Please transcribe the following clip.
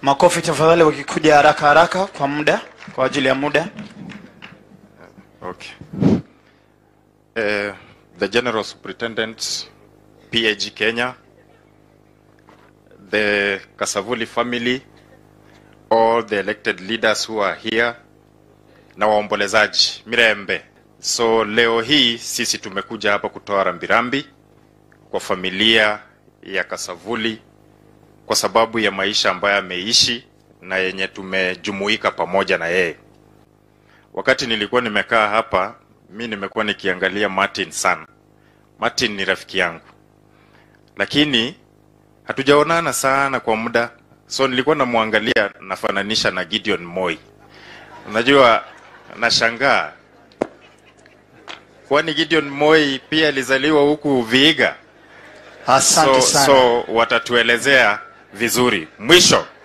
Makofi tafadhali, wakikuja haraka haraka kwa muda, kwa ajili ya muda. Okay. Uh, the General Superintendent, PAG Kenya, the Kasavuli family, all the elected leaders who are here, na waombolezaji Mirembe. So leo hii sisi tumekuja hapa kutoa rambirambi kwa familia ya Kasavuli kwa sababu ya maisha ambayo ameishi na yenye tumejumuika pamoja na yeye. Wakati nilikuwa nimekaa hapa, mi nimekuwa nikiangalia Martin sana. Martin ni rafiki yangu, lakini hatujaonana sana kwa muda, so nilikuwa namwangalia, nafananisha na Gideon Moi. Unajua, nashangaa kwani Gideon Moi pia alizaliwa huku Vihiga? Asante so, sana. so watatuelezea vizuri. Mwisho,